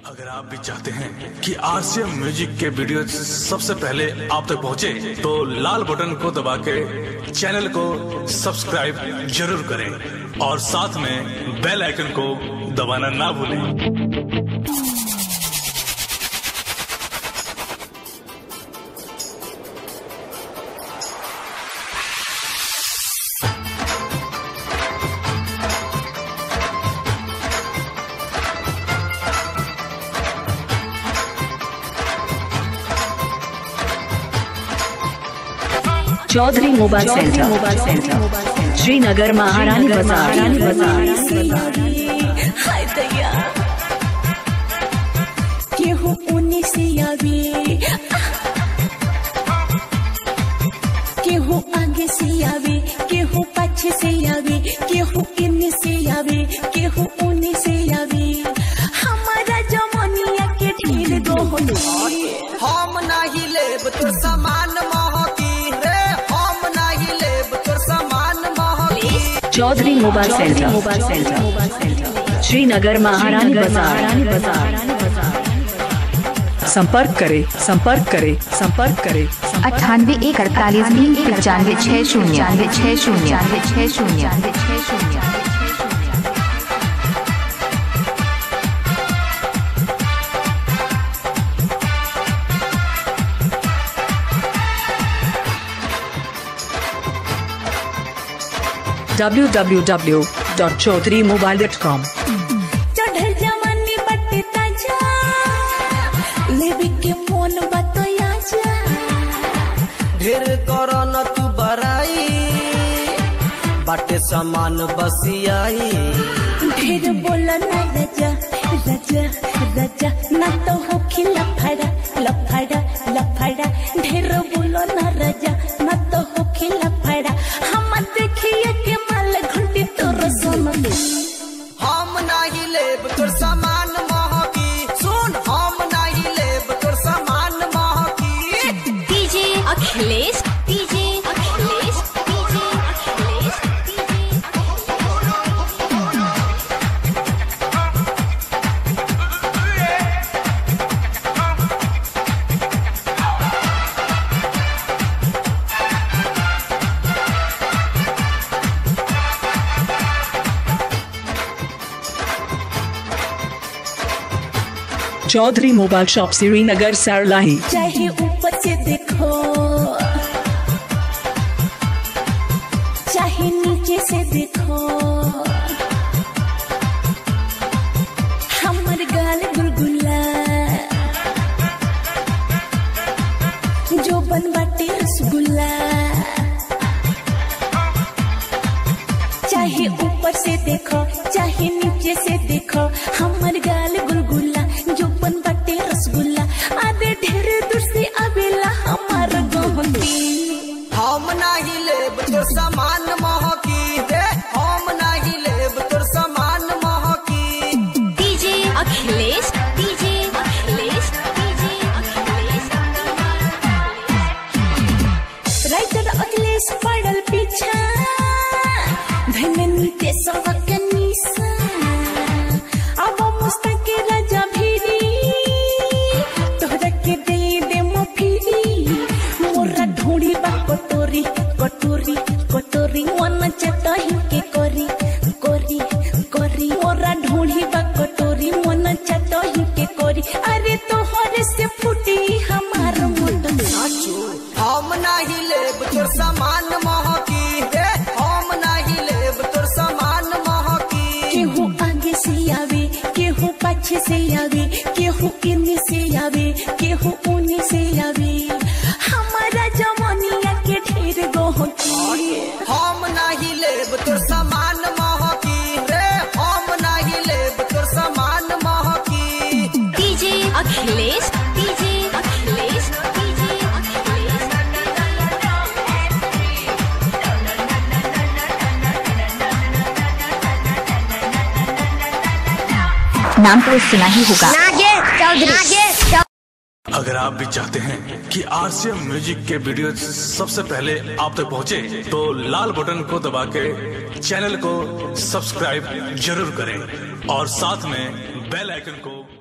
अगर आप भी चाहते हैं कि आरसीएम म्यूजिक के वीडियो सबसे पहले आप तक पहुंचे, तो लाल बटन को दबा के चैनल को सब्सक्राइब जरूर करें और साथ में बेल आइकन को दबाना ना भूलें Chaudhary mobile centre mobile centre Srinagar महारानी बाजार बाजार हाय दया केहू उने से आवे केहू आगे से आवे केहू पाछे से आवे केहू इने से आवे केहू उने से आवे हमारा जमनिया के ढेर दोहन हम नाही लेब तोर सामान महकी रे हम नाही लेब तोर सामान महकी Chaudhary mobile centre mobile centre Srinagar महारानी बाजार बाजार संपर्क करें संपर्क करें संपर्क करें अट्ठानवे एक अड़तालीस तीन पचानवे छः शून्य छः शून्य छः शून्य छः शून्य www.chaudhrymobile.com चढ़ल जवानी बटे ताजा लेवे के मोन बतया जा ढेर कर न तू बराई बाटे सामान बसियाई ढेर बोला ना राजा राजा राजा ना तो हो खिला फड़ा लफड़ा लफड़ा ढेर बोलो ना राजा ना तो हो खिला फड़ा हम देखिए के माल घंटी तोर सोना हम नाही लेब तोर सामान महकी सुन हम नाही लेब तोर सामान महकी DJ Akhilesh DJ Akhilesh DJ Akhilesh DJ Chaudhary mobile shop Srinagar Sarlahi चाहे ऊपर से देखो चाहे नीचे से देखो हमर गाल गुलगुला जो बन बाटे रसगुल्ला चाहे ऊपर से देखो चाहे नीचे से देखो हमर गाल गुलगुला जो बन बाटे रसगुल्ला आधे ढेर दूर से आवेला हमार गहती हम नाही लेब तोर सामान महकी रे हम नाही लेब तोर सामान महकी DJ Akhilesh DJ Akhilesh DJ Akhilesh writer Akhilesh पड़ल पीछा धननी ते सबक निशा अब मुस्तक राजा भीरी तोहरा के दे दे मफिरी मोरा ढोड़ी बा कटोरी कटोरी कटोरी मन चटही के करी करी करी मोरा ढोड़ी बा कटोरी मन चटही के करी अरे तोहरे से फूटी हमार मोटन हम नाही लेब तोर सामान महकी रे हम नाही लेब तोर सामान महकी केहू आगे से आवे केहू पाछे से आवे केहू इने से आवे केहू उने से आवे हमारा जमनिया के ढेर गहकी हम नाही लेब तोर सामान महकी रे हम नाही लेब तोर सामान महकी DJ Akhilesh DJ Akhilesh DJ नाम तो सुना ही होगा अगर आप भी चाहते हैं कि आरसीएम म्यूजिक के वीडियो सबसे पहले आप तक पहुंचे, तो लाल बटन को दबा के चैनल को सब्सक्राइब जरूर करें और साथ में बेल आइकन को